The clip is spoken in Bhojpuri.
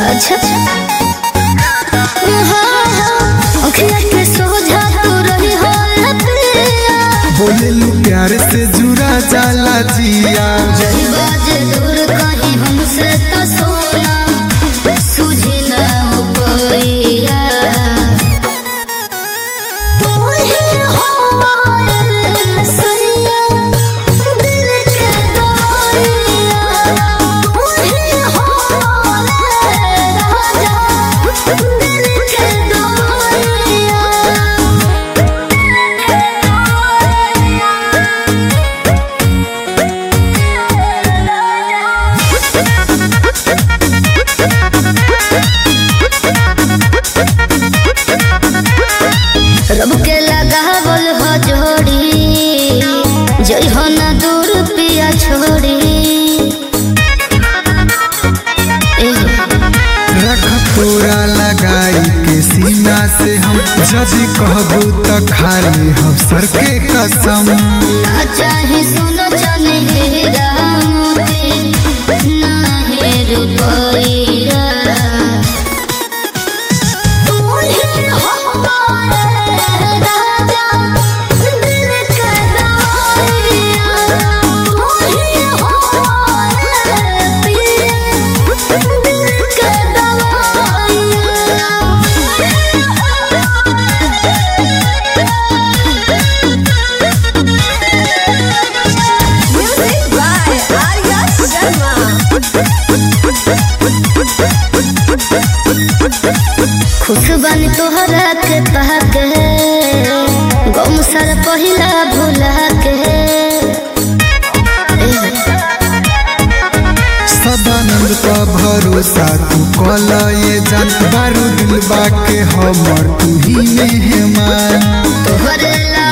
अच्छा अखिया के सोझा तू रही हो पिया बोले लू प्यार से जुड़ा जाला जिया जही बाजे दूर कहीं हमसे तो सोना सूझी ना उपरिया तू ही हमारे सैया दिल के दरिया तू ही हमारे राजा दिल के रब के लगावल हो जोड़ी जई हो ना दूर पिया छोड़ी एह, रख तोरा लगाई के सीना से हम जब कहबू तो खाली हम सर के कसम ना चाहे सोना चाहे हीरा मोती ना है रुपया तू ही हमारे राजा दिल के दरिया तू ही हमारे पिया दिल के Music by Arya Sharma. खुश बन तोहरा के पहके गम सर पहिला भुला के सदानंद का भरोसा तू कल ये जान बारू दिल बाके हमर तू ही मेहमान तोहरे ला